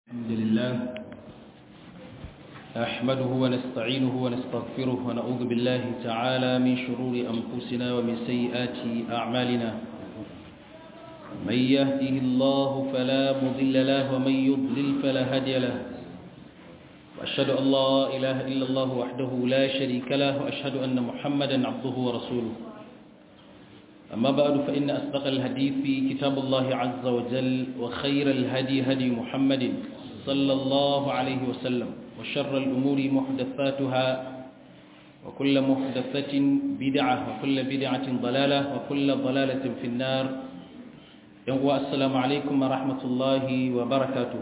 الحمد لله أحمده ونستعينه ونستغفره ونعوذ بالله تعالى من شرور أنفسنا ومن سيئات أعمالنا من يهده الله فلا مضل له ومن يضلل فلا هادي له وأشهد أن لا إله إلا الله وحده لا شريك له وأشهد أن محمدا عبده ورسوله أما بعد فإن أصدق الحديث كتاب الله عز وجل وخير الهدي هدي محمد صلى الله عليه وسلم وشر الأمور محدثاتها وكل محدثة بدعة وكل بدعة ضلالة وكل ضلالة في النار السلام عليكم ورحمة الله وبركاته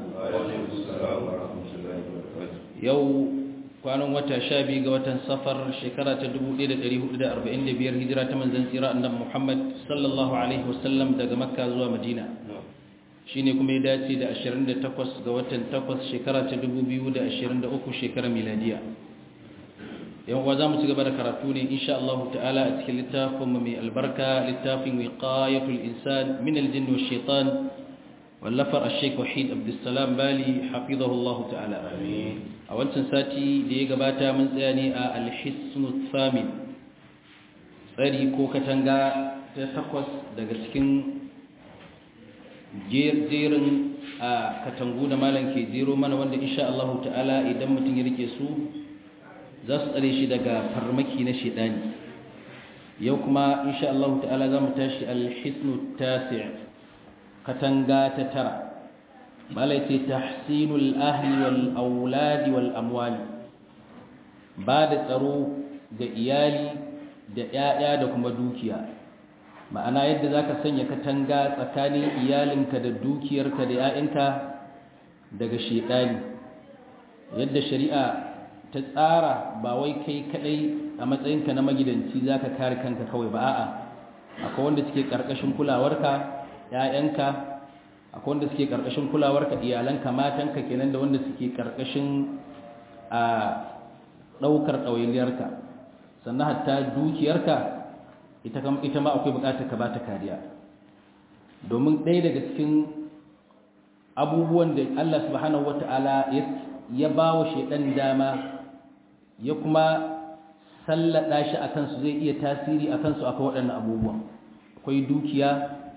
يوم kwanan wata sha biyu ga watan safar shekara ta 1445 hijira ta manzan tsira annan muhammad sallallahu alaihi wasallam daga makka zuwa madina shi ne kuma ya dace da 28 ga watan 8 shekara ta 2023 shekarar miladiya yan uwa za mu ci gaba da karatu ne insha Allah ta'ala a cikin littafin mai albarka littafin wiqayatul insan min aljinn wa shaitan wallafar ash-shaykh wahid abdussalam bali hafizahullahu ta'ala amin a wancan sati da ya gabata mun tsaya ne a alhisnu tsamin tsari ko katanga ta takwas daga cikin jerin a katangu da malam ke jero mana wanda insha Allah ta'ala idan mutum ya rike su za su tsare shi daga farmaki na shedani yau kuma insha Allah ta'ala za mu tashi alhisnu tasi' katanga ta tara malai ce tahsinul ahli wal auladi wal amwali ba da tsaro ga iyali da 'ya'ya da kuma dukiya ma'ana yadda zaka sanya katanga tsakanin iyalinka da dukiyarka da 'ya'yanka daga shedani yadda shari'a ta tsara ba wai kai kadai a matsayinka na magidanci zaka kare kanka kawai ba a'a akwai wanda suke karkashin kulawarka 'ya'yanka akwai wanda suke karkashin kulawarka iyalanka matanka kenan da wanda suke karkashin a daukar ɗawainiyarka sannan hatta dukiyarka ita ita ma akwai bukatar ka bata kariya domin ɗaya daga cikin abubuwan da Allah subhanahu wata'ala ya ba wa shaidan dama ya kuma sallada shi akan su zai iya tasiri akan su akwai waɗannan abubuwan akwai dukiya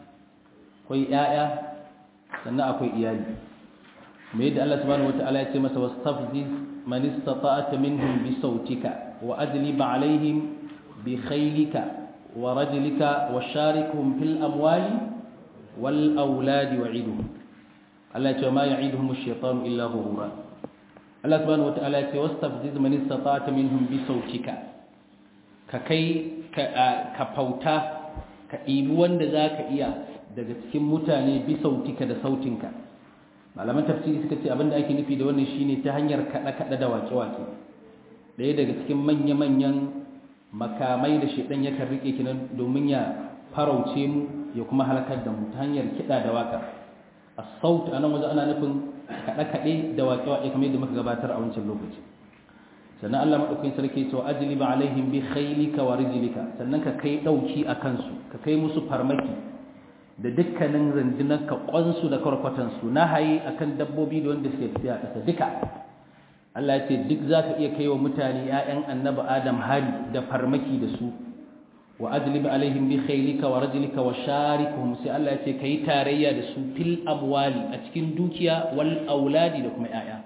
akwai 'ya'ya sannan akwai iyali mai yadda Allah subhanahu wata'ala ya ce masa wastafziz man istata'ta minhum bi sautika wa ajlib alaihim bi khaylika wa rajlika wa sharikhum fil amwali wal auladi wa'iduhum Allah ya ce ma ya'iduhum ash-shaytanu illa ghurura Allah subhanahu wata'ala ya ce wastafziz man istata'ta minhum bi sautika ka kai ka fauta ka ɗibi wanda zaka iya daga cikin mutane bi sautika da sautinka malaman tafsiri suka ce abinda ake nufi da wannan shine ta hanyar kada-kada da wake-wake ɗaya daga cikin manya-manyan makamai da shedan yakan rike kinan domin ya farauce mu ya kuma halakar da mu ta hanyar kiɗa da waka as-saut anan waje ana nufin kada-kade da wake-wake kamar yadda muka gabatar a wancan lokaci sannan Allah madaukakin sarki to ajliba alaihim bi khaylika wa rijlika sannan ka kai dauki akan su ka kai musu farmaki da dukkanin rundunar ka kwansu da karkwatansu na haye akan dabbobi da wanda suke tafiya ƙasa duka Allah ya ce duk za ka iya kai wa mutane ‘ya'yan annaba Adam hari da farmaki da su wa ajlib alaihim bi khaylika wa rajlika wa sharikuhum sai Allah ya ce kai tarayya da su fil amwali a cikin dukiya wal auladi da kuma ‘ya'ya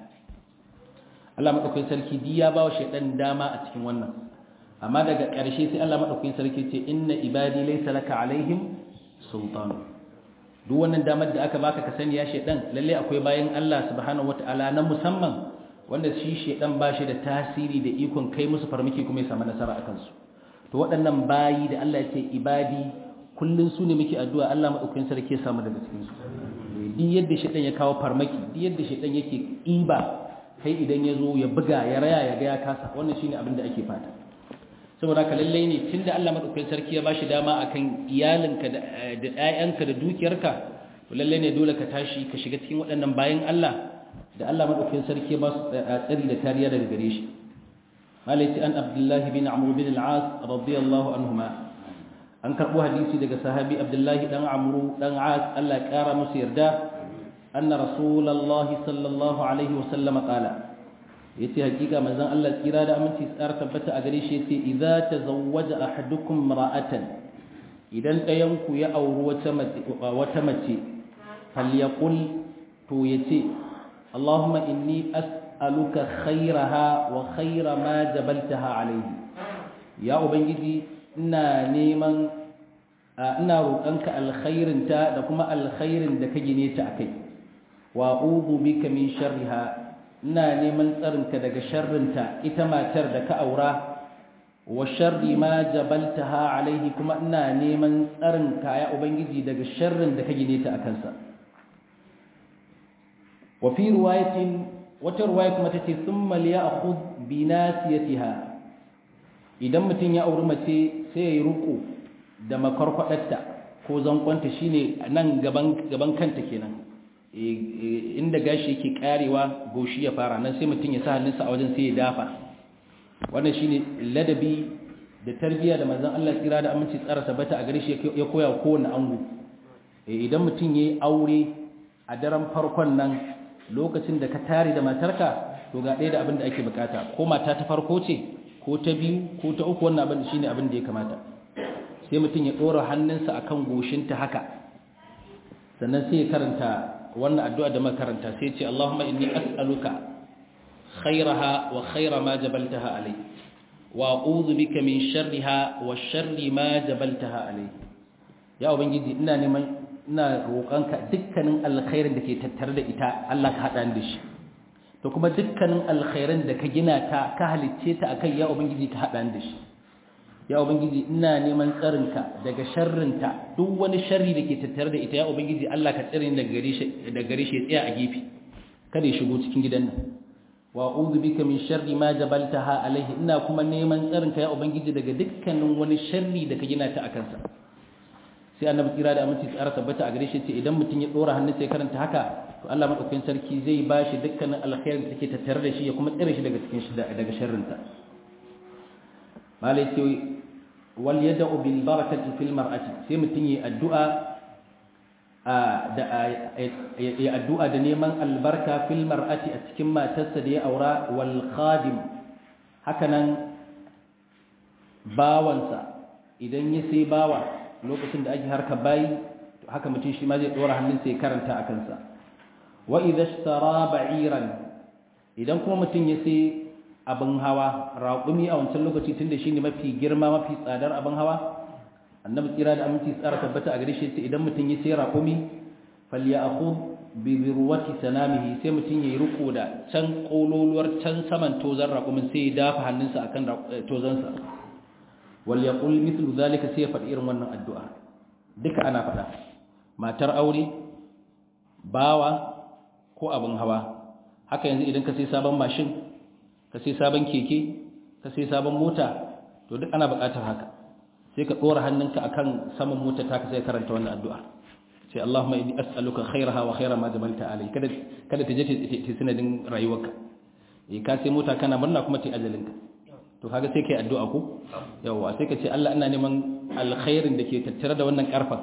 Allah madaukakin sarki di ya ba wa shaydan dama a cikin wannan amma daga ƙarshe sai Allah madaukakin sarki ce inna ibadi laysa laka alaihim sultanu duk wannan damar da aka baka ka sani ya shedan lalle akwai bayan Allah subhanahu wataala na musamman wanda shi shedan bashi da tasiri da ikon kai musu farmaki kuma ya samu nasara akan su to waɗannan bayi da Allah ya ce ibadi kullun su ne muke addu'a Allah madaukakin sarki ya samu daga cikin su duk yadda shedan ya kawo farmaki duk yadda shedan yake iba kai idan ya zo ya buga ya raya ya ga ya kasa wannan shine abin da ake fata saboda haka lallai ne tunda Allah madaukakin sarki ya bashi dama akan iyalinka da ƴaƴanka da dukiyarka to lallai ne dole ka tashi ka shiga cikin waɗannan bayan Allah da Allah madaukakin sarki ya ba su tsari da kariya daga gare shi malaiti an abdullahi bin amr bin al-as radiyallahu anhuma an karbo hadisi daga sahabi abdullahi dan amru dan as Allah ya kara musu yarda anna rasulullahi sallallahu alaihi wasallam qala yace hakika manzon Allah tsira da aminci tsar tabbata a gare shi yace idza tazawwaja ahadukum ra'atan idan ɗayan ku ya auri wata mace wata mace falyaqul to yace Allahumma inni as'aluka khairaha wa khaira ma jabaltaha alayhi ya ubangiji ina neman ina roƙonka alkhairinta da kuma alkhairin da ka gine ta akai wa a'udhu bika min sharriha ina neman tsarinka daga sharrinta ita matar da ka aura wa sharri ma jabaltaha alaihi kuma ina neman tsarinka ya ubangiji daga sharrin da ka gine ta akan sa wa fi riwayatin wata riwaya kuma tace thumma liya'khudh bi nasiyatiha idan mutum ya auri mace sai ya yi ruku da makarkwadarta ko zankonta shine nan gaban gaban kanta kenan inda gashi yake karewa goshi ya fara nan sai mutum ya sa hannunsa a wajen sai ya dafa wannan shine ladabi da tarbiyya da manzon Allah tsira da aminci tsara tabbata a gare shi ya koya wa kowanne ango idan mutum yayi aure a daren farkon nan lokacin da ka tare da matarka to ga ɗaya da abin da ake bukata ko mata ta farko ce ko ta biyu ko ta uku wannan abin shine abin da ya kamata sai mutum ya ɗora hannunsa akan goshinta haka sannan sai ya karanta wannan addu'a da makaranta sai ce Allahumma inni as'aluka khairaha wa khaira ma jabaltaha alai wa a'udhu bika min sharriha wa sharri ma jabaltaha alai ya ubangiji ina neman ina roƙonka dukkanin alkhairin da ke tattare da ita Allah ka hada da shi to kuma dukkanin alkhairin da ka gina ta ka halicce ta akai ya ubangiji ka hada da shi ya ubangiji ina neman tsarinka daga sharrinta duk wani sharri da ke tattare da ita ya ubangiji Allah ka tsare ni daga gare shi daga gare shi tsaya a gefe kada ya shigo cikin gidan nan wa a'udhu bika min sharri ma jabaltaha alaihi ina kuma neman tsarinka ya ubangiji daga dukkanin wani sharri da ka gina ta akan sa sai annabi kira da aminci tsara tabbata a gare shi ce idan mutum ya dora hannun sai karanta haka to Allah madaukakin sarki zai bashi dukkanin alkhairin da take tattare da shi ya kuma tsare shi daga cikin shi daga sharrinta malai ce wal yad'u bil barakati fil mar'ati sai mutun yi addu'a da ya addu'a da neman albarka fil mar'ati a cikin matarsa da ya aura wal khadim hakanan bawansa idan ya sai bawa lokacin da ake harka bayi to haka mutum shi ma zai dora hannunsa ya karanta a kansa wa idha ishtara ba'iran idan kuma mutum ya sai abin hawa raƙumi a wancan lokaci tun da shi ne mafi girma mafi tsadar abin hawa annabi tsira da aminci tsara tabbata a gare shi idan mutum ya sai raƙumi falyakhud bi birwati sanamihi sai mutum yayi riko da can kololuwar can saman tozan raƙumin sai ya dafa hannunsa akan tozansa wal yaqul mithlu zalika sai ya faɗi irin wannan addu'a duka ana faɗa matar aure bawa ko abin hawa haka yanzu idan ka sai sabon mashin ka sai sabon keke ka sai sabon mota to duk ana buƙatar haka sai ka ɗora hannunka akan saman mota ta ka sai karanta wannan addu'a sai Allahumma inni as'aluka khairaha wa khaira ma jabalta alai kada kada ta je ta sanadin rayuwarka eh ka sai mota kana murna kuma ta ajalinka to kaga sai kai addu'a ko yawa sai ka ce Allah ina neman alkhairin da ke tattare da wannan karfa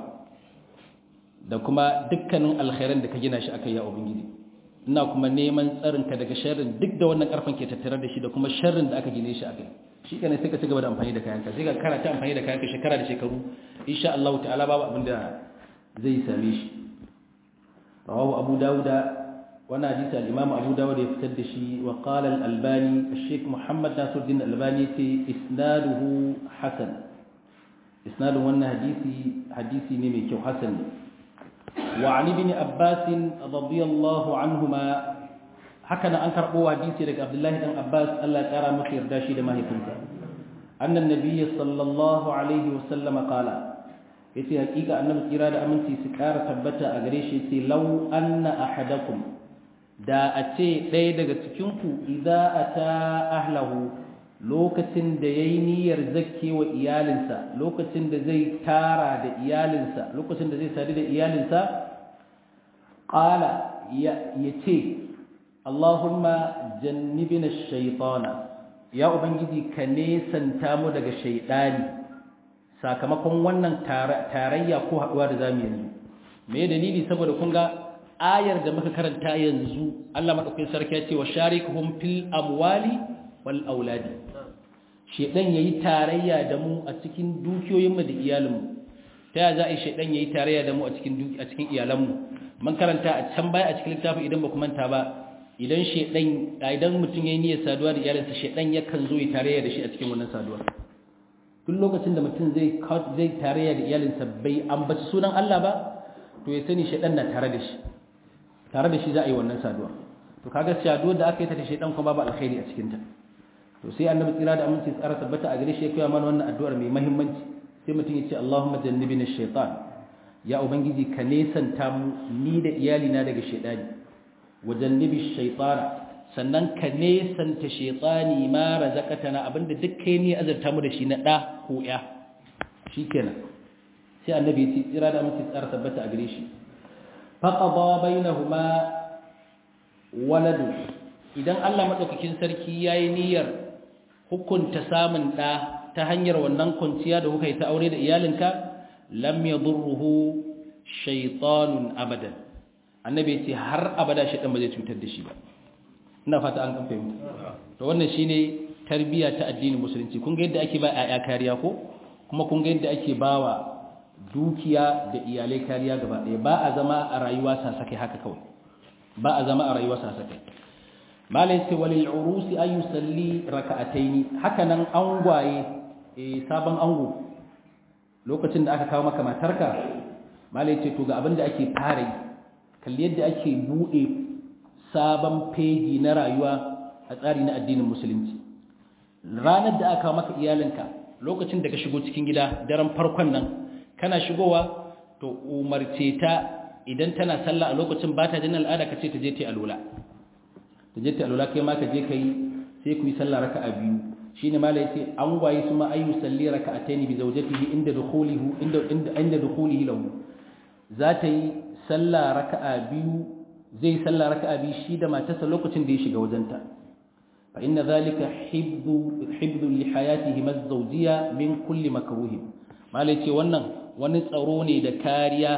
da kuma dukkanin alkhairin da ka gina shi akai ya ubangiji ina kuma neman tsarinka daga sharrin duk da wannan karfin ke tattare da shi da kuma sharrin da aka gine shi akai shi kenan sai ka ci gaba da amfani da kayanka sai ka karata amfani da kayanka shekara da shekaru insha Allah ta'ala babu abin da zai same shi rawahu abu dauda wannan hadisi al-imam abu dawud ya fitar da shi wa qala al-albani al-sheikh muhammad nasiruddin al-albani ce isnaduhu hasan isnadun wannan hadisi hadisi ne mai kyau hasan ne وعن ابن عباس رضي الله عنهما هكذا أنكر قوة حديثي لك عبد الله بن عباس ألا ترى مخير داشي لما هي أن النبي صلى الله عليه وسلم قال yace hakika annabi kira da aminci su kara tabbata a gare shi yace law anna ahadakum da a ce ɗaya daga cikin ku idza ata ahlahu lokacin da yayi niyyar zakke wa iyalinsa lokacin da zai tara da iyalinsa lokacin da zai sadu da iyalinsa qala ya yace Allahumma jannibna ash-shaytana ya ubangiji ka nesanta mu daga shaytani sakamakon wannan tarayya ko haduwa da zamu yanzu me dalili saboda kun ga ayar da muka karanta yanzu Allah madaukakin sarki ya ce wa sharikuhum fil amwali wal auladi shedan yayi tarayya da mu a cikin dukiyoyin mu da iyalin mu ta ya za a yi shedan yayi tarayya da mu a cikin a cikin iyalan mu mun karanta a can baya a cikin littafin idan ba ku manta ba idan shedan idan mutum yayi niyyar saduwa da iyalinsa shedan yakan zo ya tarayya da shi a cikin wannan saduwa duk lokacin da mutum zai zai tarayya da iyalinsa bai ambaci sunan Allah ba to ya sani shedan na tare da shi tare da shi za a yi wannan saduwa to kaga saduwar da aka yi ta da shedan kuma babu alkhairi a cikin ta to sai annabi tsira da aminci tsara tabbata a gare shi ya kai mana wannan addu'ar mai muhimmanci sai mutum ya ce Allahumma jannibina shaytan ya ubangiji ka nesanta mu ni da iyalina daga shedani wa jannibi shaytana sannan ka nesanta shaytani ma razaqatana abinda duk kai ne azarta mu da shi na da ko ya shikenan sai annabi ya ce tsira da aminci tsara tabbata a gare shi faqada bainahuma waladu idan Allah madaukakin sarki yayi niyyar hukunta samun da ta hanyar wannan kwanciya da kuka yi ta aure da iyalinka lam yadurruhu shaytanun abadan annabi ce har abada shaytan ba zai cutar da shi ba ina fata an kan fahimta to wannan shine tarbiya ta addinin musulunci kun ga yadda ake ba ƴaƴa kariya ko kuma kun ga yadda ake bawa dukiya da iyalai kariya gaba ɗaya ba a zama a rayuwa sasakai haka kawai ba a zama a rayuwa sasakai malai ce walil urusi ay yusalli raka'ataini haka nan angwaye eh sabon ango lokacin da aka kawo maka matarka malai ce to ga abin da ake fara yi kalli yadda ake bude sabon fegi na rayuwa a tsari na addinin musulunci ranar da aka kawo maka iyalinka lokacin da ka shigo cikin gida daren farkon nan kana shigowa to umarce ta idan tana sallah a lokacin ba ta jin al'ada ka ce ta je ta alula ta je ta alula kai ma ka je ka yi sai ku yi sallah raka'a biyu shine ma la yace an gwaye su ma ayu salli raka'ataini bi zawjatihi inda dukhulihi inda inda dukhulihi lahu za ta yi sallah raka'a biyu zai sallah raka'a biyu shi da matarsa lokacin da ya shiga wajenta fa inna zalika hibdu hibdu li hayatihi mazawjiyya min kulli makruh malai ce wannan wani tsaro ne da kariya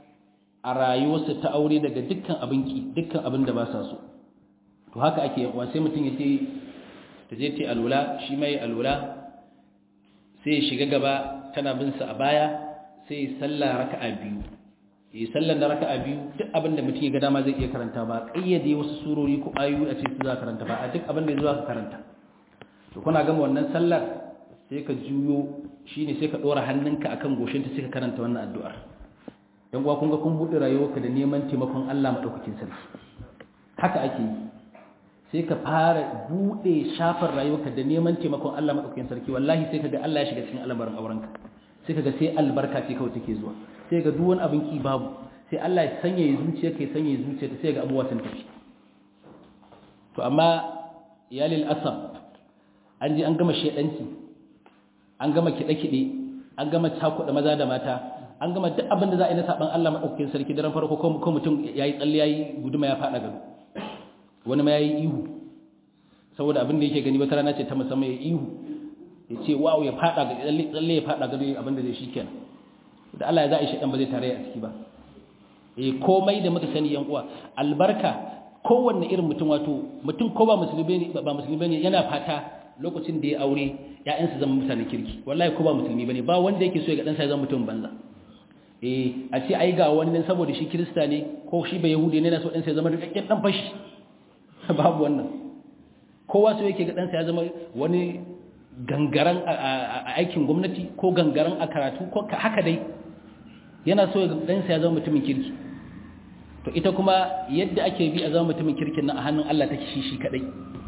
a rayuwarsa ta aure daga dukkan abinki dukkan abin da ba sa so to haka ake yawa sai mutum ya ce ta je ta alula shi mai alula sai ya shiga gaba tana bin sa a baya sai ya salla raka'a biyu yi sallar da raka'a biyu duk abin da mutum ya ga dama zai iya karanta ba kayyade wasu surori ko ayoyi a cikin za karanta ba a duk abin da zuwa ka karanta to kuna gama wannan sallar sai ka juyo shine sai ka dora hannunka akan goshinta sai ka karanta wannan addu'ar yan uwa kun ga kun bude rayuwarka da neman taimakon Allah madaukakin sarki haka ake yi sai ka fara bude shafar rayuwarka da neman taimakon Allah madaukakin sarki wallahi sai kaga Allah ya shiga cikin al'amarin aurenka sai kaga sai albarka ce kawai take zuwa sai ga duk wani abin ki babu sai Allah ya sanya ya zuciya kai sanya ya zuciya sai ga abubuwa sun tafi to amma iyalil asab an ji an gama shedanci an gama kiɗe-kiɗe an gama cakuɗa maza da mata an gama duk abin da za a yi na saɓan Allah maɗaukakin sarki daren farko ko mutum ya yi tsalle ya yi guduma ya faɗa gado wani ma ya yi ihu saboda abin da yake gani wata rana ce ta musamman ya ihu ya ce wawo ya faɗa ga tsalle ya faɗa gado abin da zai shi kenan da Allah ya za a yi shaɗan ba zai tare a ciki ba eh komai da muka sani yan uwa albarka kowanne irin mutum wato mutum ko ba musulmi ne ba musulmi ne yana fata lokacin da ya aure ƴaƴansa zama mutanen kirki wallahi ko ba musulmi bane ba wanda yake so ya ga dan sa ya zama mutum banza eh a ce ai ga wani nan saboda shi kirista ne ko shi ba yahudi ne na so dan sa ya zama rikakken dan fashi babu wannan kowa so yake ga dan sa ya zama wani gangaran a aikin gwamnati ko gangaran a karatu ko haka dai yana so dan sa ya zama mutumin kirki to ita kuma yadda ake bi a zama mutumin kirkin nan a hannun Allah take shi shi kadai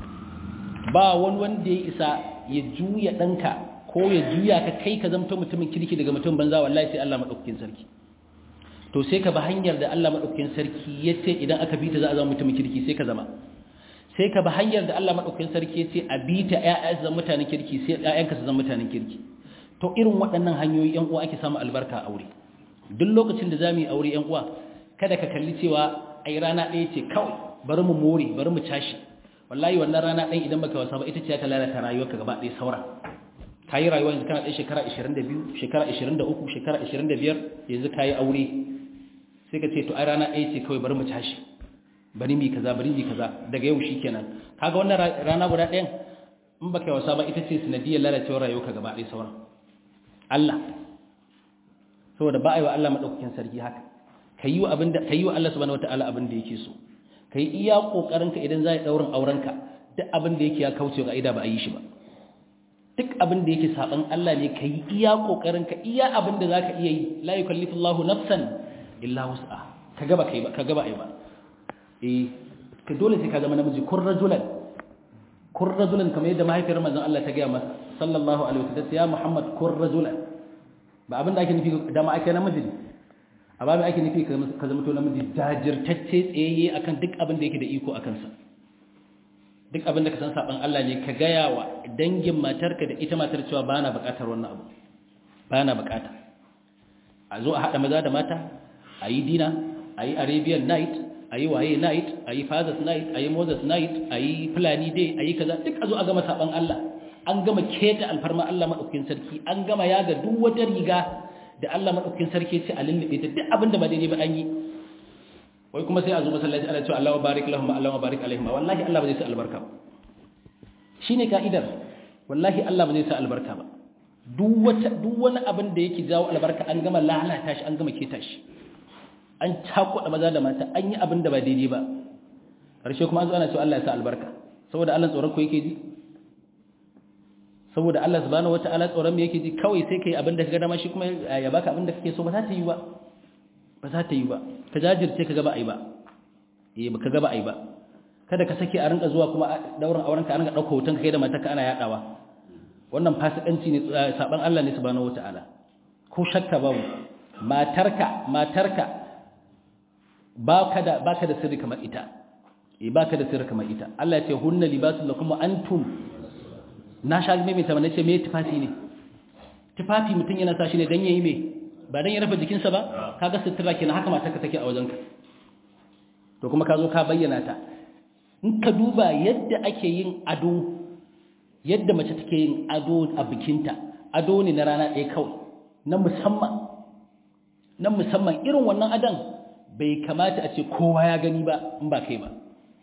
ba wani wanda ya isa ya juya ɗanka ko ya juya ka kai ka zamto mutumin kirki daga mutum banza wallahi sai Allah maɗaukakin sarki to sai ka ba hanyar da Allah maɗaukakin sarki ya ce idan aka bi ta za a zama mutumin kirki sai ka zama sai ka ba hanyar da Allah maɗaukakin sarki ya ce a bi ta ƴaƴa su zama mutanen kirki sai ƴaƴanka su zama mutanen kirki to irin waɗannan hanyoyi ƴan uwa ake samu albarka a aure duk lokacin da zamu yi aure ƴan uwa kada ka kalli cewa ai rana ɗaya ce kawai bari mu more bari mu tashi wallahi wannan rana ɗan idan baka wasa ba ita ce ta lalata rayuwarka gaba ɗaya saura ka yi rayuwa yanzu kana ɗaya shekara 22 shekara 23 shekara 25 yanzu ka yi aure sai ka ce to ai rana ɗaya ce kawai bari mu tashi bari mi kaza bari mi kaza daga yau shikenan kaga wannan rana guda ɗayan in baka yi wasa ba ita ce sanadiyar lalacewar rayuwarka gaba ɗaya sauran Allah saboda ba a yi wa Allah maɗaukakin sarki haka ka yi wa Allah subhanahu wata'ala abin da yake so ka yi iya ƙoƙarinka idan za a yi ɗaurin aurenka duk abin da yake ya kauce ga ida ba a yi shi ba duk abin da yake saɓan Allah ne ka yi iya ƙoƙarinka iya abin da za ka iya yi la yi kallifu Allahu nafsan illa wus'a ka gaba ka yi ba ka gaba ai ba eh ka dole sai ka zama namiji kun rajulan kun rajulan kamar yadda mahaifiyar manzon Allah ta gaya masa sallallahu alaihi wasallam ya Muhammad kun rajulan ba abin da ake nufi da ma ake namiji ne a babin ake nufi ka zama to namiji jajirtacce tsayayye akan duk abin da yake da iko akan sa duk abin da ka san saban Allah ne ka gaya wa dangin matarka da ita matar cewa ba na bukatar wannan abu ba na bukata a zo a haɗa maza da mata a yi dina a yi arabian night a yi waye night a yi fathers night a yi moses night a yi fulani day a yi kaza duk a zo a gama saban Allah an gama keta alfarma Allah maɗaukin sarki an gama yaga duk wata riga da Allah maɗaukin sarki ce a lullube ta duk abin da ba daidai ba an yi wai kuma sai a zo masallaci ana cewa Allahu barik lahum Allahu barik alaihim wallahi Allah ba zai sa albarka ba shine ka'idar wallahi Allah ba zai sa albarka ba duk wata duk wani abin da yake jawo albarka an gama lalata shi an gama keta shi an cakuɗa maza da mata an yi abin da ba daidai ba ƙarshe kuma an zo ana cewa Allah ya sa albarka saboda Allah tsoron ku yake ji saboda Allah subhanahu wataala tsoron me yake ji kawai sai kai abin da kaga dama shi kuma ya baka abin da kake so ba za ta yi ba ba za ta yi ba ka jajirce ka gaba ai ba eh ba ka gaba ai ba kada ka sake a rinka zuwa kuma dauran auren ka an ga dauko hoton kai da matarka ana yadawa wannan fasikanci ne saban Allah ne subhanahu wataala ko shakka babu matarka matarka baka da baka da sirri kamar ita eh baka da sirri kamar ita Allah ya ce hunna libasul lakum wa antum na sha mai ta ce me tufafi ne tufafi mutum yana sa shi ne dan yayi me ba dan ya rufe jikinsa ba kaga sutura kenan haka matarka take a wajenka to kuma ka zo ka bayyana ta in ka duba yadda ake yin ado yadda mace take yin ado a bikinta ado ne na rana ɗaya kawai na musamman na musamman irin wannan adon bai kamata a ce kowa ya gani ba in ba kai ba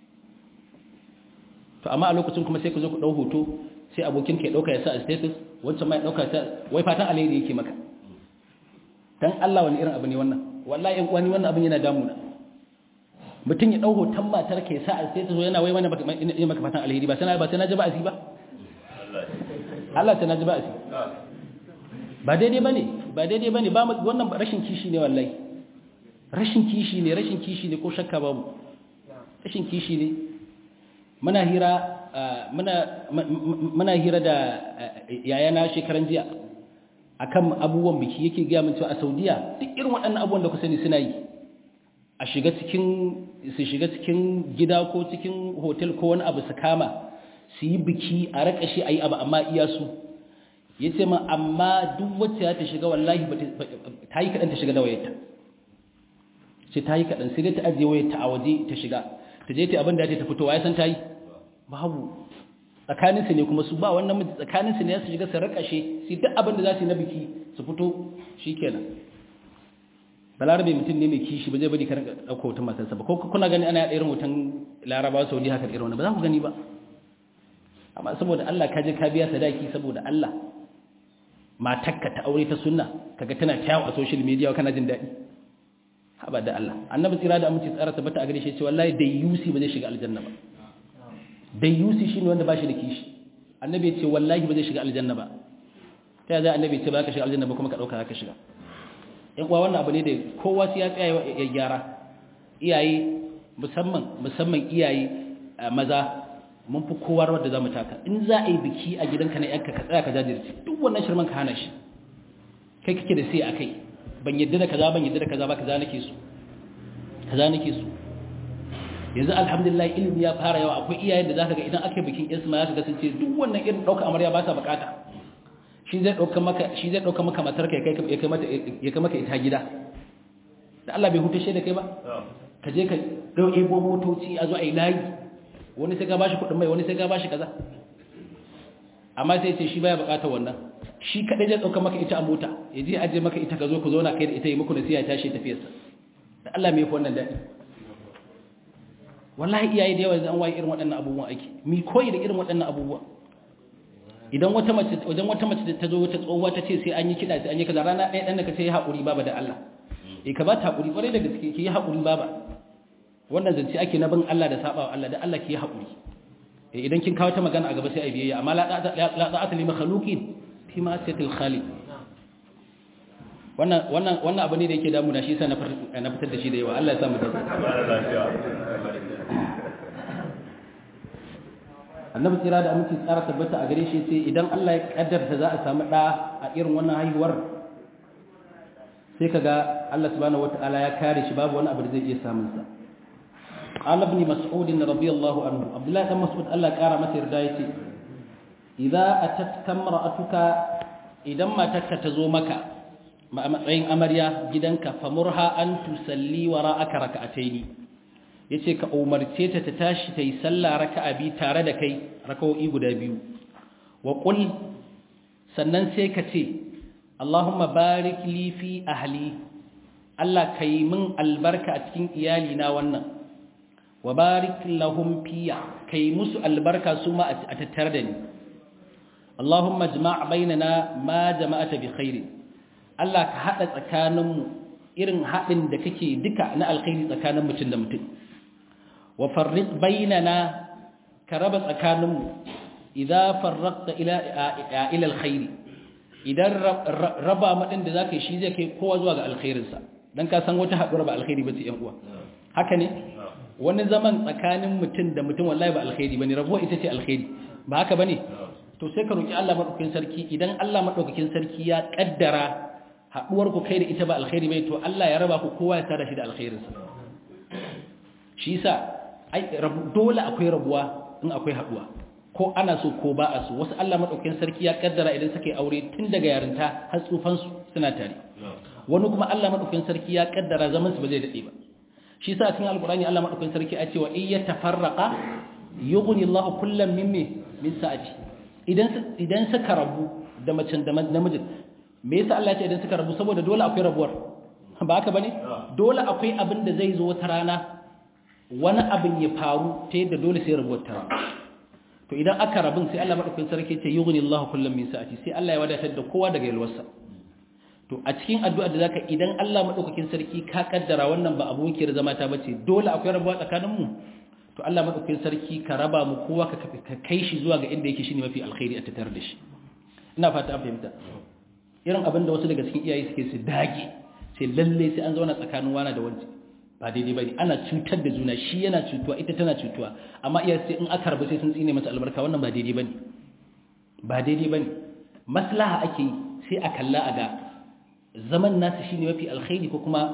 to amma a lokacin kuma sai ka zo ku ɗau hoto sai abokin ka ya ɗauka ya sa a status wancan ma ya ɗauka ta wai fatan alheri yake maka dan Allah wani irin abu ne wannan wallahi wani wannan abin yana damuna mutum ya ɗau hoton matar ka ya sa a status yana wai wani maka fatan alheri ba sai ba sai na ji ba'asi ba Allah ta na ji ba'asi ba daidai bane ba daidai bane ba wannan rashin kishi ne wallahi rashin kishi ne rashin kishi ne ko shakka babu rashin kishi ne muna hira muna hira da yayana shekaran jiya akan abubuwan biki yake gaya min cewa a Saudiya duk irin waɗannan abubuwan da ku sani suna yi a shiga cikin su shiga cikin gida ko cikin hotel ko wani abu su kama su yi biki a rakashi ayi abu amma iya su yace min amma duk wacce ta shiga wallahi ta yi kadan ta shiga da wayarta sai ta yi kadan sai dai ta ajiye wayarta a waje ta shiga ta je ta abin da ta fito ya san ta yi babu tsakaninsu ne kuma su ba wannan miji tsakaninsu ne su shiga su rakashe su duk abin da za su yi na biki su fito shi kenan balarabe mutum ne mai kishi ba zai bari karin ɗauka hoton matarsa ba ko kuna gani ana yaɗa irin hoton larabawa saudi haka irin wani ba za ku gani ba amma saboda allah ka je ka biya sadaki saboda allah matakka ta aure ta sunna kaga tana tayawa a social media kana jin daɗi haba da allah annabi tsira da amince tsara tabbata a gare shi ce wallahi da yusi ba zai shiga aljanna ba dayyusi shi ne wanda ba shi da kishi annabi ya ce wallahi ba zai shiga aljanna ba ta yaya annabi ya ce ba ka shiga aljanna ba kuma ka ɗauka za ka shiga ‘yan kuwa wannan abu ne da kowa sai ya tsaya ya gyara iyaye musamman musamman iyaye maza mun fi kowa rawar da za mu taka in za a yi biki a gidanka na yanka ka tsaya ka jajirce duk wannan shirman ka hana shi kai kake da sai a kai ban yadda da kaza ban yadda da kaza ba kaza nake so kaza nake so yanzu alhamdulillah ilimi ya fara yawa akwai iyayen da zaka ga idan aka bikin yansu ma zaka ga sun ce duk wannan irin dauka amarya ba sa bukata shi zai dauka maka shi zai dauka maka matar kai kai ya kai mata ya kai maka ita gida da Allah bai hutashe da kai ba ka je ka dauke bo motoci a zo ai layi wani sai ka bashi kudin mai wani sai ka bashi kaza amma sai ce shi baya bukatar wannan shi kadai zai dauka maka ita a mota ya je aje maka ita ka zo ku zauna kai da ita yi muku nasiha tashi tafiyarsa da Allah mai wannan daɗi wallahi iyaye da yawa zan waye irin waɗannan abubuwan ake mi koyi da irin waɗannan abubuwa idan wata mace wajen wata mace ta zo wata tsohuwa ta ce sai an yi kiɗa sai an yi kaza rana ɗaya ɗan da ka ce ya haƙuri baba da Allah eh ka ba ta haƙuri ƙwarai da gaske ki yi haƙuri baba wannan zance ake na bin Allah da saba wa Allah da Allah ki yi haƙuri eh idan kin kawo ta magana a gaba sai a biyayya amma la ta'ata li makhluqin fi ma sayatil khaliq wannan wannan wannan abu ne da yake damu da shi sai na fitar da shi da yawa Allah ya sa mu dace annabi tsira da aminci tsara tabbata a gare shi sai idan Allah ya kaddarta za a samu da a irin wannan haihuwar sai kaga Allah subhanahu wataala ya kare shi babu wani abu da zai iya samun sa قال ابن مسعود رضي الله عنه عبد الله بن مسعود الله قال masa yarda yace idza atatka imra'atuka idan matarka ta zo maka a matsayin amarya gidanka famurha an tusalli wara'aka raka'ataini yace ka umarce ta ta tashi tayi sallah raka'a bi tare da kai raka'o'i guda biyu wa qul sannan sai ka ce Allahumma barik li fi ahli Allah kai min albarka a cikin iyali na wannan wa barik lahum fiya kai musu albarka su ma a tattare da ni Allahumma jma' bainana ma jama'ata bi khairin Allah ka hada tsakaninmu irin hadin da kake duka na alkhairi tsakanin mutum da mutum wa farriq bainana ka raba tsakaninmu idza farraqta ila ila alkhairi idan raba madin da zaka yi shi zai kai kowa zuwa ga alkhairinsa dan ka san wata haɗuwar ba alkhairi ba ce yan uwa haka ne wani zaman tsakanin mutum da mutum wallahi ba alkhairi bane rabuwa ita ce alkhairi ba haka bane to sai ka roki Allah madaukakin sarki idan Allah madaukakin sarki ya kaddara haɗuwar ku kai da ita ba alkhairi bai to Allah ya raba ku kowa ya tada shi da alkhairinsa shi yasa ai dole akwai rabuwa in akwai haɗuwa ko ana so ko ba a so wasu Allah madaukakin sarki ya kaddara idan suka yi aure tun daga yarinta har tsufan su suna tare wani kuma Allah madaukakin sarki ya kaddara zaman su ba zai dade ba shi yasa cikin alqur'ani Allah madaukakin sarki ya ce wa iya tafarraqa yughni Allah kullam min min sa'ati idan idan suka rabu da macen da namijin me yasa Allah ya ce idan suka rabu saboda dole akwai rabuwar ba haka bane dole akwai abin da zai zo wata rana wani abin ya faru ta yadda dole sai rabuwar ta to idan aka rabin sai Allah madaukakin sarki ce yughni Allah kullum min sa'ati sai Allah ya wadatar da kowa daga yalwarsa to a cikin addu'a da zaka idan Allah madaukakin sarki ka kaddara wannan ba abokiyar zama ta bace dole akwai rabuwa tsakanin mu to Allah madaukakin sarki ka raba mu kowa ka ka kai shi zuwa ga inda yake shine mafi alkhairi a tattare da shi ina fata an fahimta irin abin da wasu daga cikin iyaye suke su dage sai lalle sai an zauna tsakanin wani da wanci ba daidai bane ana cutar da juna shi yana cutuwa ita tana cutuwa amma iya sai in aka rabu sai sun tsine masa albarka wannan ba daidai bane ba daidai bane maslaha ake yi sai a kalla a ga zaman nasu shine mafi alkhairi ko kuma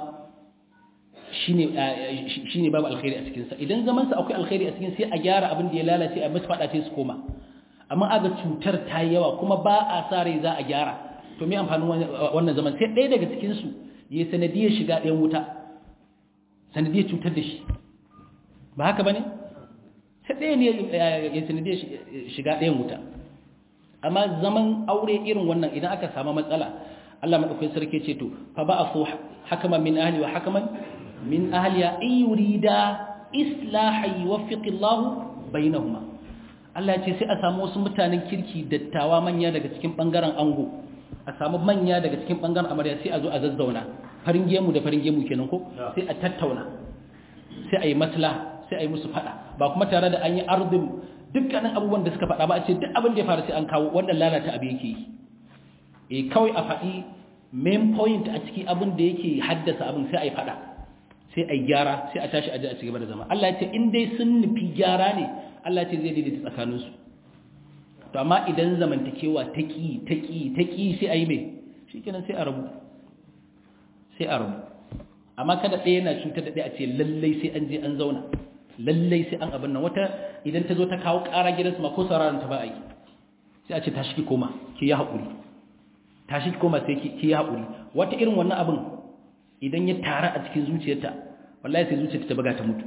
shine shine babu alkhairi a cikin sa idan zaman sa akwai alkhairi a cikin sai a gyara abin da ya lalace a musu fada sai su koma amma aga cutar ta yawa kuma ba a sa rai za a gyara to me amfanin wannan zaman sai ɗaya daga cikin su yayi sanadiyar shiga ɗayan wuta sanadiyar cutar da shi ba haka ba ne? sai ɗaya ne ya sanadiyar shiga ɗayan wuta amma zaman aure irin wannan idan aka samu matsala Allah maɗaukai sarki ce to fa ba a so hakaman min ahli wa hakaman min ahliya in yurida islaha yuwaffiqillahu bainahuma Allah ce sai a samu wasu mutanen kirki dattawa manya daga cikin bangaren ango a samu manya daga cikin bangaren amarya sai a zo a zazzauna farin gemu da farin gemu kenan ko sai a tattauna sai a yi maslaha sai a yi musu fada ba kuma tare da an yi arzin dukkanin abubuwan da suka fada ba a ce duk abin da ya faru sai an kawo wannan lalata abu yake yi e kawai a faɗi main point a ciki abin da yake haddasa abin sai a yi fada sai a yi gyara sai a tashi aje a cigaba da zama Allah ya ce in dai sun nufi gyara ne Allah ya ce zai daidaita tsakaninsu to amma idan zamantakewa ta ƙi ta ƙi ta ƙi sai a yi mai shi kenan sai a rabu sai a rabu amma kada ɗaya na cutar da ɗaya a ce lallai sai an je an zauna lallai sai an abin nan wata idan ta zo ta kawo ƙara gidansu ma ko sauraron ta ba a yi sai a ce tashi ki koma ki yi haƙuri tashi ki koma sai ki yi haƙuri wata irin wannan abin idan ya tara a cikin zuciyarta wallahi sai zuciyarta ta buga ta mutu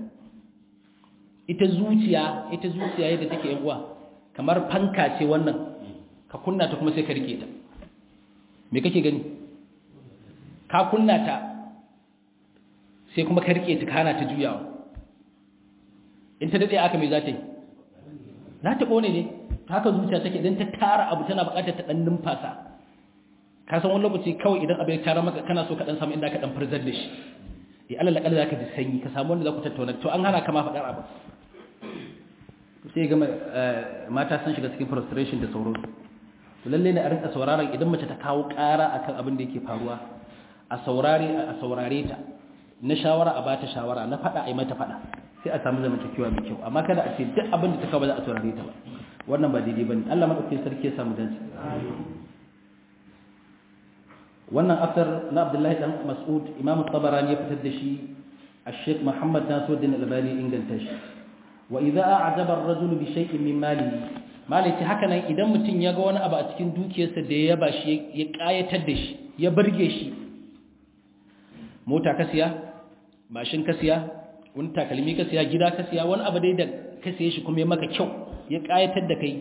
ita zuciya ita zuciya yadda take yan uwa kamar fanka ce wannan ka kunna ta kuma sai ka rike ta me kake gani ka kunna ta sai kuma ka rike ta kana ta juyawa in ta dade aka mai za ta yi za ta kone ne haka zuciya take idan ta tara abu tana bukatar ta dan numfasa ka san wani lokaci kawai idan abu ya tara maka kana so ka dan samu inda ka dan farzar da shi eh Allah la kalla zaka ji sanyi ka samu wanda za ku tattauna to an hana ka ma faɗar abu sai ga mata sun shiga cikin frustration da sauran to lalle ne a rinka sauraron idan mace ta kawo ƙara akan abin da yake faruwa a saurare a saurare ta na shawara a bata shawara na faɗa a yi mata faɗa sai a samu zamantakewa mai kyau amma kada a ce duk abin da ta kawo ba za a saurare ta ba wannan ba daidai bane Allah madaukakin sarki ya samu dace wannan asar na Abdullahi dan Mas'ud Imam Tabarani ya fitar da shi Sheikh Muhammad Nasiruddin Albani inganta shi wa idza a'jaba ar-rajulu bi shay'in min malihi malaki haka nan idan mutum ya ga wani abu a cikin dukiyarsa da ya ba shi ya kayatar da shi ya burge shi mota ka siya mashin ka siya wani takalmi ka siya gida ka siya wani abu dai da ka siye shi kuma ya maka kyau ya kayatar da kai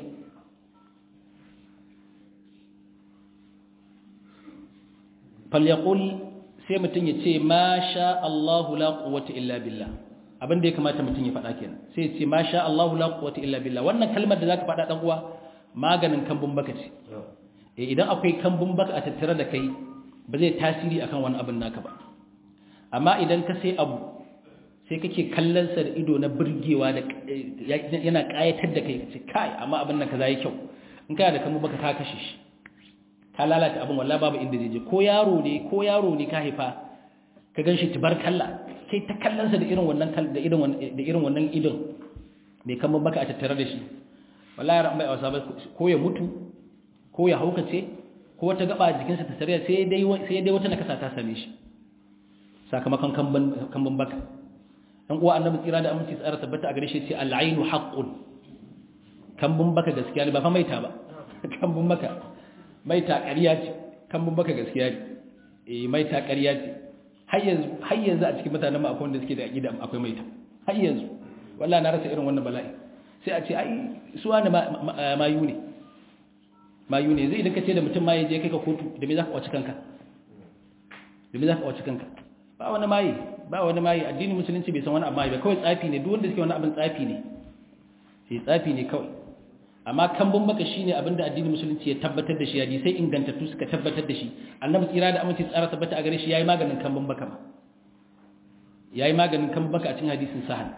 falyaqul sai mutum ya ce ma sha Allahu la quwwata illa billah abin da ya kamata mutum ya faɗa kenan sai ya ce ma sha Allahu la quwwata illa billah wannan kalmar da zaka faɗa dan uwa maganin kambun baka ce eh idan akwai kambun baka a tattare da kai ba zai tasiri akan wani abin naka ba amma idan ka sai abu sai kake kallon sa da ido na burgewa da yana kayatar da kai kace kai amma abin nan kaza yi kyau in kana da kambun baka ka kashe shi ka lalata abin wallahi babu inda zai je ko yaro ne ko yaro ne ka haifa ka ganshi tibarkalla kai ta kallonsa da irin wannan da irin da irin wannan idon mai kamar baka a tattare da shi wallahi ran bai wasa ba ko ya mutu ko ya haukace ko wata gaba jikinsa ta tsariya sai dai sai dai wata nakasa ta same shi sakamakon kamban kamban baka dan uwa annabi tsira da aminci tsara tabbata a gare shi ce al-ainu haqqun kambun baka gaskiya ne ba fa maita ba kambun baka maita ƙarya ce kambun baka gaskiya ne eh maita ƙarya ce har yanzu a cikin mutanen ma akwai wanda suke da aqida akwai maita har yanzu wallahi na rasa irin wannan bala'i sai a ce ai su wani mayu ne mayu ne zai idan ka ce da mutum maye je kai ka kotu da me za ka kwaci kanka da me za ka kwaci kanka ba wani maye ba wani maye addini musulunci bai san wani abu maye ba kawai tsafi ne duk wanda suke wani abin tsafi ne sai tsafi ne kawai amma kambun baka shine abinda addinin musulunci ya tabbatar da shi yaji sai ingantattu suka tabbatar da shi annabi tsira da aminci tsara tabbata a gare shi yayi maganin kambun baka ma yayi maganin kambun baka a cikin hadisin sahih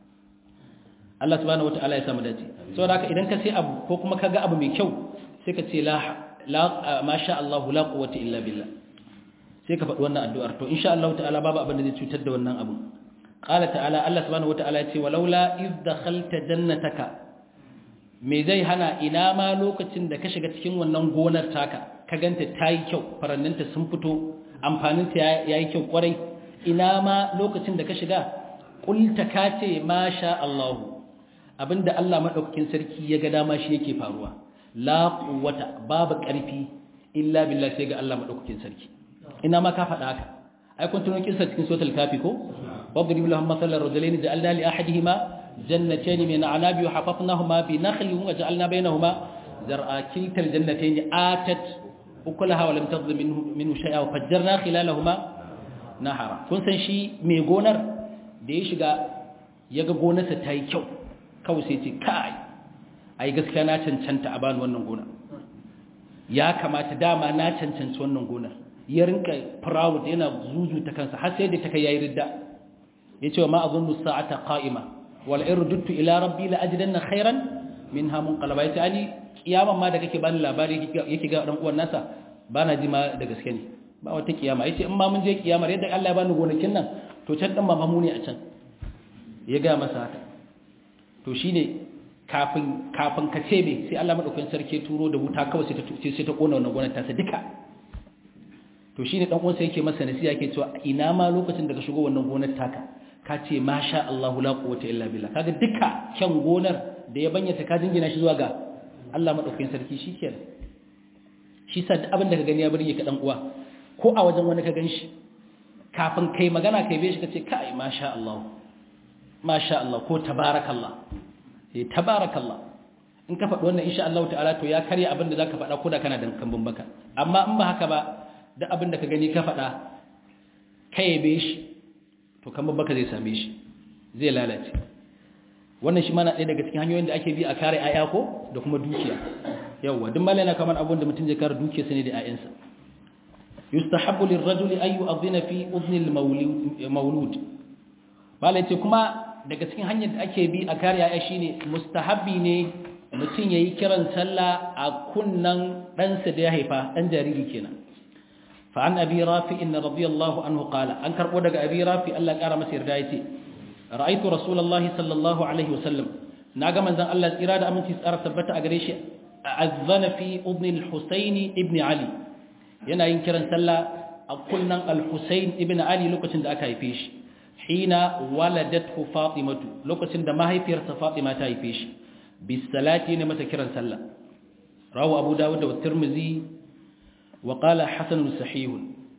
Allah subhanahu wataala ya samu dace saboda haka idan ka sai abu ko kuma ka ga abu mai kyau sai ka ce la la masha Allah la quwwata illa billah sai ka faɗi wannan addu'ar to insha Allah ta'ala babu abin da zai cutar da wannan abu qala ta'ala Allah subhanahu wataala ya ce walaula iz dakhalta jannataka me zai hana ina ma lokacin da ka shiga cikin wannan gonar taka ka ganta ta yi kyau faranninta sun fito amfaninta ya yi kyau kwarai ina ma lokacin da ka shiga ƙulta ka ce ma sha Allahu abinda Allah maɗaukakin sarki ya ga dama shi yake faruwa la quwwata babu ƙarfi illa billah sai ga Allah maɗaukakin sarki ina ma ka faɗa haka ai kun tuno kisa cikin suratul kafi ko wadrib lahum masalan rajulaini ja'alna li ahadihima جنتين من عناب وحفظناهما بنخل وجعلنا بينهما زرعا كلتا الجنتين آتت أكلها ولم تظلم منه, منه شيئا وفجرنا خلالهما نهرا kun san shi mai gonar da ya shiga ya ga gonarsa ta yi kyau kawai sai ce kai ai gaskiya na cancanta a bani wannan gonar ya kamata dama na cancanci wannan gonar ya rinka proud yana zuzuta kansa har sai da ta kai yayi ridda yace wa ma azunnu sa'ata qa'ima wal irduttu ila rabbi la ajidanna khairan minha munqalaba yace ani kiyaman ma da kake bani labari yake ga dan uwan nasa bana ji ma da gaske ne ba wata kiyama yace in ma mun je kiyamar yadda Allah ya bani gonakin nan to can dan mamamu ne a can ya ga masa haka to shine kafin kafin ka ce me sai Allah madaukakin sarki turo da wuta kawai sai ta sai ta kona wannan gonar ta sa duka to shine dan uwansa yake masa nasiha yake cewa ina ma lokacin da ka shigo wannan gonar taka ka ce masha Allah la quwwata illa billah kaga duka kyan gonar da ya banyata ka jingina shi zuwa ga Allah madaukakin sarki shikenan shi sa duk abin da ka gani ya burge ka dan uwa ko a wajen wani ka ganshi kafin kai magana kai bai shi kace kai masha Allah masha Allah ko tabarakallah eh tabarakallah in ka faɗi wannan insha Allah ta'ala to ya karya abin da zaka faɗa ko da kana da kambun baka amma in ba haka ba duk abin da ka gani ka faɗa kai bai shi to to kamar baka zai same shi zai lalace wannan shi mana ɗaya daga cikin hanyoyin da ake bi a kare aya ko da kuma dukiya yawwa duk malai na kamar abun da mutum zai kare dukiyarsa ne da ayansa yustahabbu lirrajuli ay yu'adhdhina fi udhni al-mawlud malai ce kuma daga cikin hanyar da ake bi a kare aya shine mustahabbi ne mutum yayi kiran sallah a kunnan ɗansa da ya haifa ɗan jariri kenan fa an abi rafi'in radiyallahu anhu qala an karbo daga abi rafi Allah ya kara masa yarda yace ra'aytu rasulullahi sallallahu alaihi wasallam naga manzon Allah tsira da aminci tsara tabbata a gare shi azzana fi udni al-husayn ibn ali yana yin kiran sallah a kunnan al-husayn ibn ali lokacin da aka haife shi hina waladathu fatimatu lokacin da mahaifiyarsa fatima ta haife shi bis salati ne mata kiran sallah rawu abu dawud da tirmidhi wa qala hasan sahih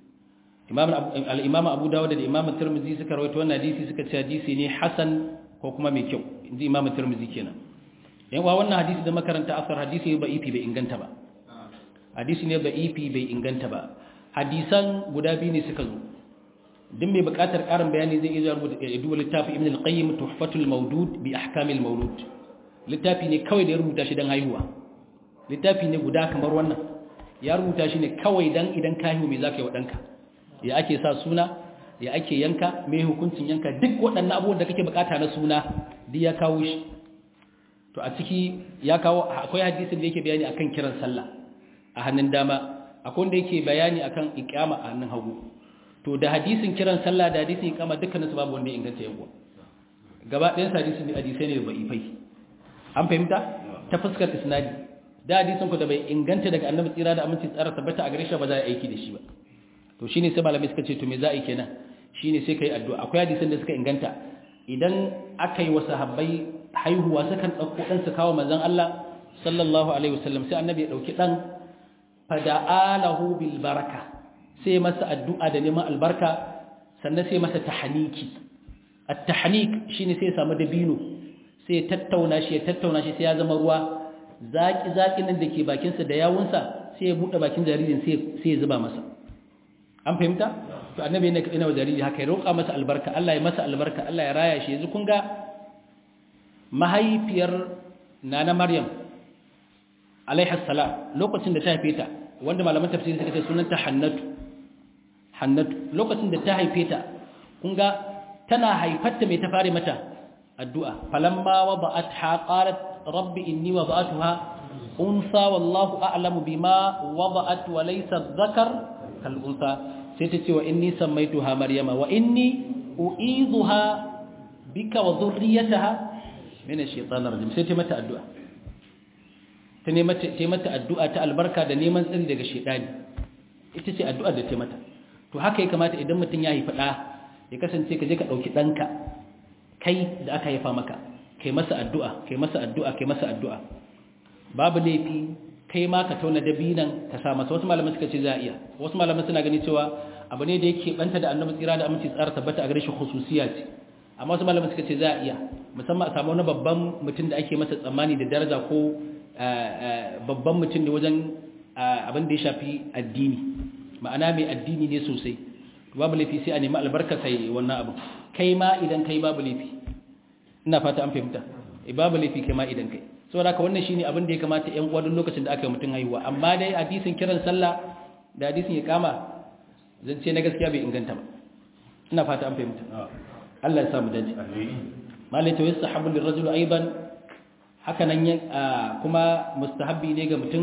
al'imam abu dawo da imam turmizi suka rawaito wannan hadisi suka ce hadisi ne hasan ko kuma mai kyau inji imam turmizi kenan yan wa wannan hadisi da makaranta asar hadisi ne ba ifi bai inganta ba hadisi ne ba ifi bai inganta ba hadisan guda biyu ne suka zo duk mai buƙatar ƙarin bayani zai iya rubuta duba littafi ibn al-qayyim tuhfatul mawdud bi ahkamil mawlud littafi ne kawai da ya rubuta shi dan haihuwa littafi ne guda kamar wannan ya rubuta shi ne kawai dan idan ka haihu me zaka yi wa danka ya ake sa suna ya ake yanka mai hukuncin yanka duk waɗannan abubuwan da kake bukata na suna duk ya kawo shi to a ciki ya kawo akwai hadisin da yake bayani akan kiran sallah a hannun dama akwai wanda yake bayani akan iqama a hannun hagu to da hadisin kiran sallah da hadisin iqama dukkanin su babu wanda ya inganta yawa gaba ɗayan hadisin da hadisai ne da ifai an fahimta ta fuskar isnadi da hadisin ku da bai inganta daga annabi tsira da aminci tsara tabbata a gare shi ba za a aiki da shi ba to shine sai malamai suka ce to me za a yi kenan shine sai kai addu'a akwai hadisan da suka inganta idan aka yi wa sahabbai haihuwa sukan dauko dan su kawo manzon Allah sallallahu alaihi wasallam sai annabi ya dauki dan fada'alahu bil baraka sai masa addu'a da neman albarka sannan sai masa tahniki at-tahnik shine sai ya samu dabino sai ya tattauna shi ya tattauna shi sai ya zama ruwa zaki zaki nan dake bakin sa da yawunsa sai ya bude bakin jaririn sai sai ya zuba masa an fahimta to annabi ne ina wa jariri haka ya roƙa masa albarka Allah ya masa albarka Allah ya raya shi yanzu kun ga mahaifiyar nana Maryam alaiha salam lokacin da ta haife ta wanda malaman tafsiri suka ce sunanta Hannatu Hannatu lokacin da ta haife ta kun ga tana haifarta mai ta fare mata addu'a falamma wada'atha qalat rabbi inni wada'atuha unsa wallahu a'lamu bima wada'at wa laysa dhakar kal'unsa sai ta ce wa inni sammaituha maryama wa inni u'izuha bika wa dhurriyyataha min ash-shaytanir rajim sai ta mata addu'a ta ne mata ta mata addu'a ta albarka da neman tsari daga shaytani ita ce addu'ar da ta mata to haka ya kamata idan mutum ya haifi da ya kasance ka je ka dauki danka kai da aka haifa maka kai masa addu'a kai masa addu'a kai masa addu'a babu laifi kai ma ka tauna dabinan ka sa masa wasu malaman suka ce za a iya wasu malaman suna gani cewa abu ne da yake banta da annabi tsira da aminci tsara tabbata a gare shi khususiya ce amma wasu malaman suka ce za a iya musamman a samu wani babban mutum da ake masa tsammani da daraja ko babban mutum da wajen abin da ya shafi addini ma'ana mai addini ne sosai babu laifi sai a nemi albarka sai wannan abu kai ma idan kai babu laifi ina fata an fahimta babu laifi kai ma idan kai saboda haka wannan shine abin da ya kamata ƴan uwa duk lokacin da aka yi mutum haihuwa amma dai hadisin kiran sallah da hadisin ya kama zance na gaskiya bai inganta ba ina fata an fahimta Allah ya sa mu dace malai to yastahabu lirrajul aidan haka nan kuma mustahabbi ne ga mutum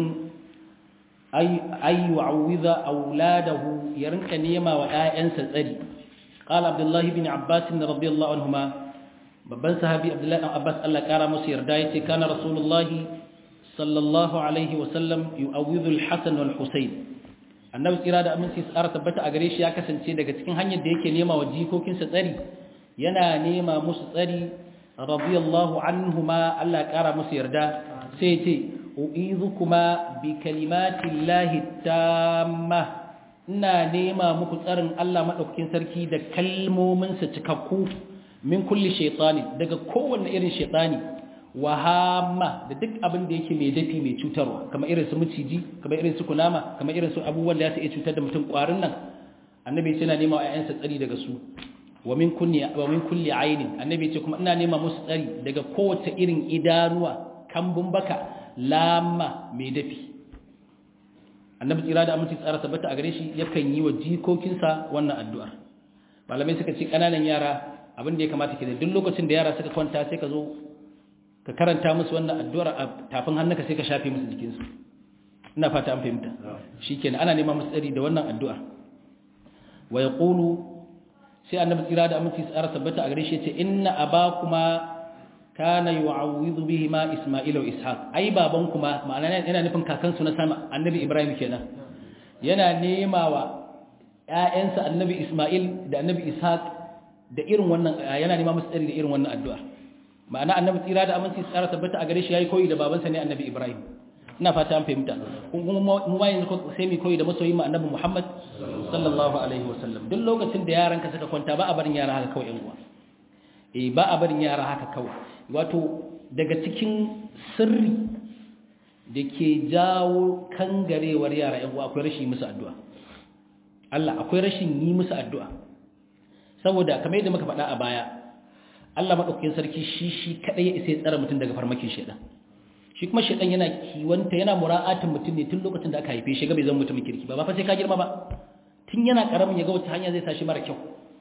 ay ay yu'awwiza auladahu ya rinka nema wa ƴaƴansa tsari qala abdullahi bin abbas radiyallahu anhuma babban sahabi abdullahi dan abbas Allah kara musu yarda yace kana rasulullahi sallallahu alaihi wasallam yu'awwidhu al-hasan wal husayn annabi tsira da aminci tsara tabbata a gare shi ya kasance daga cikin hanyar da yake nema wa jikokinsa tsari yana nema musu tsari radiyallahu anhuma Allah kara musu yarda sai yace u'idhukuma bi kalimati llahi tamma ina nema muku tsarin Allah madaukakin sarki da kalmominsa cikakku min kulli shaytani daga kowanne irin shaytani wahama da duk abin da yake mai dafi mai cutarwa kamar irin su miciji kamar irin su kunama kamar irin su abubuwan da ya iya cutar da mutum kwarin nan annabi yana nema wa ayyansa tsari daga su wa min kulli wa min kulli aynin annabi ce kuma ina nema musu tsari daga kowace irin idanuwa kambun baka lamma mai dafi annabi tsira da aminci tsara tabbata a gare shi yakan yi wa jikokinsa wannan addu'ar malamai suka ce kananan yara abin da ya kamata ke da duk lokacin da yara suka kwanta sai ka zo ka karanta musu wannan addu'ar a tafin hannunka sai ka shafe musu jikinsu ina fata an fahimta shikenan ana neman musu tsari da wannan addu'a wa yaqulu sai annabi tsira da aminci tsara tabbata a gare shi ce inna abakuma kana yu'awwidhu bihi ma isma'ila wa ishaq ai baban kuma ma'ana yana nufin kakansu na sama annabi ibrahim kenan yana nemawa ƴaƴansa annabi isma'il da annabi ishaq da irin wannan yana nema musu tsari da irin wannan addu'a ma'ana annabi tsira da aminci tsara tabbata a gare shi yayi koyi da babansa ne annabi ibrahim ina fata an fahimta kuma mu ma yanzu sai mu koyi da masoyin mu annabi muhammad sallallahu alaihi wasallam duk lokacin da yaranka suka kwanta ba a barin yara haka kawai yan uwa eh ba a barin yara haka kawai wato daga cikin sirri da ke jawo kangarewar yara yan uwa akwai rashin musu addu'a Allah akwai rashin yi musu addu'a saboda kamar yadda muka faɗa a baya Allah madaukakin sarki shi shi kadai ya isa ya tsara mutum daga farmakin shedan shi kuma shedan yana kiwanta yana mura'atin mutum ne tun lokacin da aka haife shi ga bai zama mutumin kirki ba ba fa sai ka girma ba tun yana karamin ya ga wata hanya zai sa shi mara kyau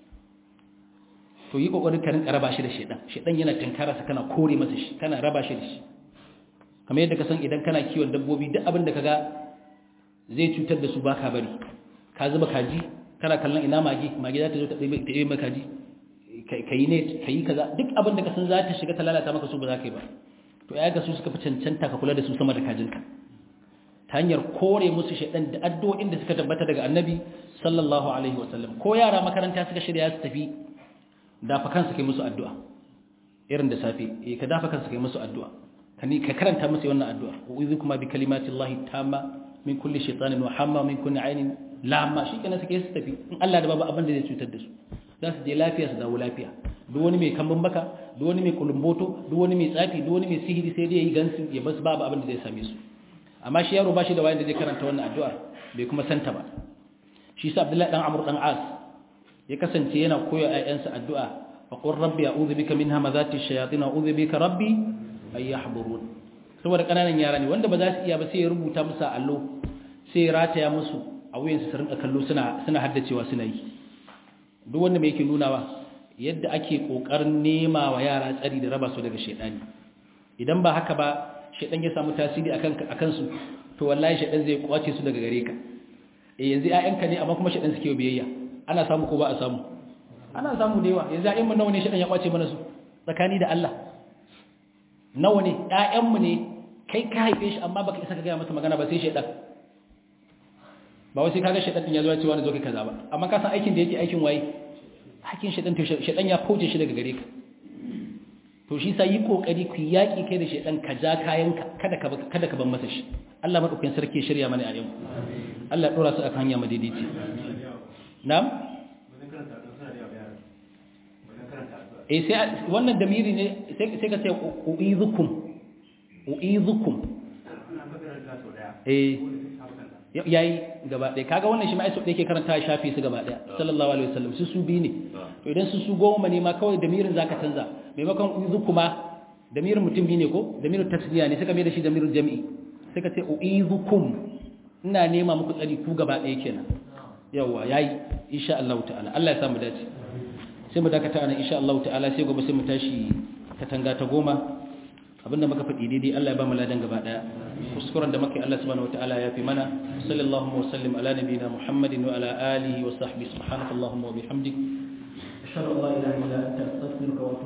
to yi kokarin ka rinka raba shi da shedan shedan yana tinkara sa kana kore masa shi kana raba shi da shi kamar yadda ka san idan kana kiwon dabbobi duk abin da kaga zai cutar da su baka bari ka zuba kaji kana kallon ina magi magi za ta zo ta ɗebe maka kaji kai ne kai kaza duk abin da ka san za ta shiga ta lalata maka su ba za ka yi ba to ya ga su suka fi cancanta ka kula da su sama da kajinka ta hanyar kore musu shaɗan da addu'o'in da suka tabbata daga annabi sallallahu alaihi wasallam ko yara makaranta suka shirya su tafi dafa kansu kai musu addu'a irin da safe eh ka dafa kansu kai musu addu'a ka ni ka karanta musu wannan addu'a uizu kuma bi kalimati llahi tamma min kulli shaytanin wa hamma min kulli ainin lamma shikenan suke su tafi in Allah da babu abin da zai cutar da su za su je lafiya su dawo lafiya duk wani mai kambun baka duk wani mai kulumboto duk wani mai tsafi duk wani mai sihiri sai dai ya yi gansu ya basu babu abin da zai same su amma shi yaro ba shi da wayan da zai karanta wannan addu'ar bai kuma santa ba shi sa Abdullahi dan Amr dan As ya kasance yana koyo ayyansa addu'a fa qur rabbi a'udhu bika min hamazati shayatin a'udhu bika rabbi ay yahburun saboda kananan yara ne wanda ba za su iya ba sai ya rubuta musu allo sai ya rataya musu a wuyansu su rinka kallo suna suna haddacewa suna yi duk wanda mai yake nunawa yadda ake kokarin nema wa yara tsari da raba su daga shedani idan ba haka ba shedan ya samu tasiri akan akan su to wallahi shedan zai kwace su daga gare ka eh yanzu ƴaƴanka ne amma kuma shedan suke biyayya ana samu ko ba a samu ana samu da yawa yanzu ƴaƴan mu nawa ne shedan ya kwace mana su tsakani da Allah nawa ne ƴaƴan mu ne kai ka haife shi amma baka isa ka ga masa magana ba sai shedan ba wai sai kaga shedan din ya zo ya ce wani zo kai kaza ba amma ka san aikin da yake aikin waye hakin shedan to shedan ya fauce shi daga gare ka to shi sai yi kokari ku yaki kai da shedan ka ja kayan ka kada ka kada ka ban masa shi Allah madaukakin sarki ya shirya mana a yau Allah dora su akan hanya madidici na'am eh sai wannan damiri ne sai sai ka ce uizukum uizukum eh yayi gaba ɗaya kaga wannan shi ma aiso yake karanta ya shafi su gaba ɗaya sallallahu alaihi wasallam su su bi ne to idan su su goma ne ma kawai damirin zaka canza maimakon uizu kuma damirin mutum bi ne ko damirin tasniya ne suka mai da shi damirin jami'i suka ce uizukum ina nema muku tsari ku gaba ɗaya kenan yawa yayi insha Allah ta'ala Allah ya samu dace sai mu dakata anan insha Allah ta'ala sai gobe sai mu tashi katanga ta goma abinda muka faɗi daidai Allah ya ba mu ladan gaba daya kuskuren da muka yi Allah subhanahu wataala ya fi mana sallallahu wa sallim ala nabiyina muhammadin wa ala alihi wa sahbihi subhanakallahumma wa bihamdik ashhadu an la ilaha illa anta astaghfiruka wa